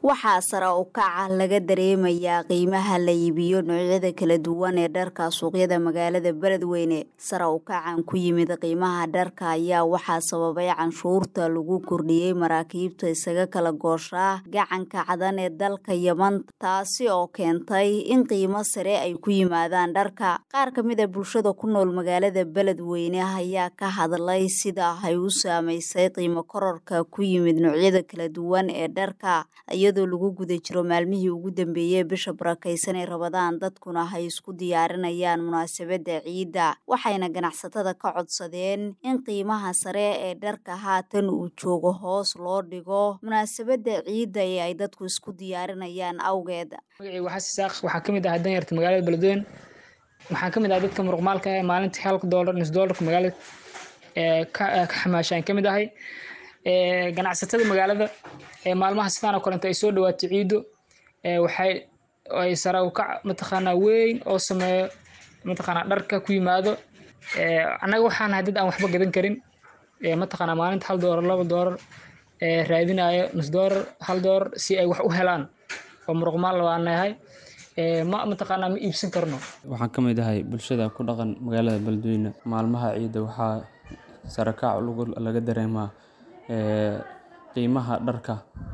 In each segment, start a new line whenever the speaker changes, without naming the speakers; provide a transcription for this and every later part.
waxaa sare u kaca laga dareemayaa qiimaha la iibiyo noocyada kala duwan ee dharka suuqyada magaalada beledweyne sare u kacan ku yimid qiimaha dharka ayaa waxaa sababay canshuurta lagu kordhiyey maraakiibta isaga kala gooshaa gacanka cadan ee dalka yeman taasi oo keentay in qiimo sare ay ku yimaadaan dharka qaar ka mid a bulshada ku nool magaalada beledweyne ayaa ka hadlay sida ay u saamaysay qiimo kororka ku yimid noocyada kala duwan ee dharka iyadoo lagu guda jiro maalmihii ugu dambeeyey bisha barakaysan ee rabadaan dadkuna ay isku diyaarinayaan munaasabadda ciidda waxayna ganacsatada ka codsadeen in qiimaha sare ee dharka haatan uu joogo hoos loo dhigo munaasabadda ciidda ee ay dadku isku diyaarinayaan awgeed
magacii waxaa isaaq waxaa ka mid ah danyarta magaalada beledweyne waxaan ka mid ah dadka muruqmaalka ah maalintii halka doolar nus doolarka magaalada ka xamaashaan ka mid ahay ganacsatada magaalada maalmaha sidaan oo kalenta ay soo dhawaato ciido waxay ay sare u kac mataqaanaa weyn oo sameeyo mataqaanaa dharka ku yimaado annaga waxaan nahay dad aan waxba gadan karin mataqaanaa maalinta hal doolar laba doolar raadinayo nus doolar hal doolar si ay wax u helaan oo muruqmaal waan nahay ma mataqaanaa ma iibsan karno
waxaan ka mid ahay bulshada ku dhaqan magaalada beledweyne maalmaha ciidda waxaa sare kac laga dareemaa qiimaha dharka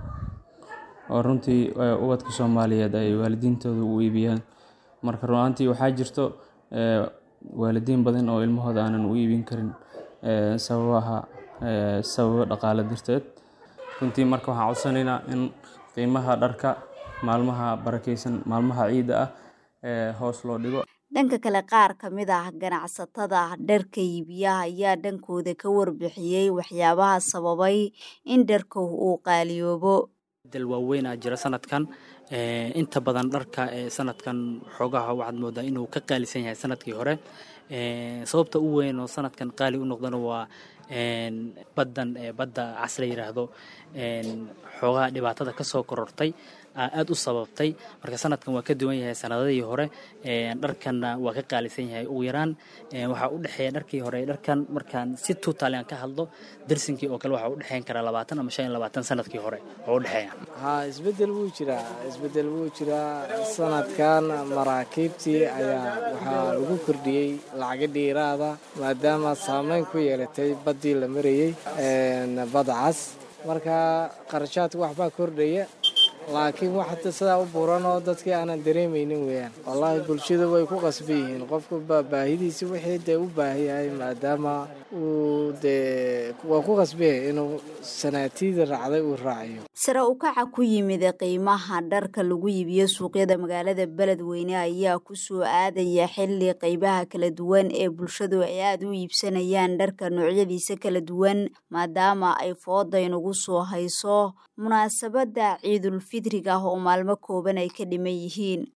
oo runtii ubadka soomaaliyeed ay waalidiintooda u iibiyaan marka runaantii waxaa jirto waalidiin badan oo ilmahooda aanan u iibin karin sababaha sababo dhaqaale darteed runtii marka waxaan codsanaynaa in qiimaha dharka maalmaha barakeysan maalmaha ciidda ah hoos loo dhigo
dhanka kale qaar ka mid ah ganacsatada dharka iibiyaha ayaa dhankooda ka warbixiyey waxyaabaha sababay in dharka uu qaaliyoobo
dal waaweynaa jira sanadkan inta badan dharka sanadkan xoogaha waxaad moodaa inuu ka qaalisan yahay sanadkii hore sababta u weyn oo sanadkan qaali u noqdana waa baddan badda cas la yidhaahdo xoogaha dhibaatada ka soo korortay aad u sababtay marka sanadkan waa ka duwan yahay sanadadii hore dharkanna waa ka qaalisan yahay ugu yaraan waxaa u dhexeeya dharkii hore dharkan markaan si tuutaali aan ka hadlo darsinkii oo kale waxaa u dhexeyn karaa labaatan ama shan iyo labaatan sanadkii hore oo u dhexeeya
ha isbedel wuu jiraa isbedel wuu jiraa sanadkan maraakiibtii ayaa waxaa lagu kordhiyey lacaga dhiiraada maadaama saameyn ku yeelatay baddii la marayey badda cas marka qarashaadka waxbaa kordhaya laakiin wax sidaa u buran oo dadkii aanan dareemaynin weeyaan wallaahi bulshada way ku qasban yihiin qofku baahidiisi wixii dee u baahan yahay maadaama uu dee waa ku qasban yahay inuu sanaatiida raacday uu raaciyo
sare u kaca ku yimid qiimaha dharka lagu iibiyo suuqyada magaalada beledweyne ayaa ku soo aadaya xilli qaybaha kala duwan ee bulshadu ay aada u iibsanayaan dharka noocyadiisa kala duwan maadaama ay fooda inugu soo hayso munaasabadda ciidul fidriga oo maalmo kooban ay ka dhiman yihiin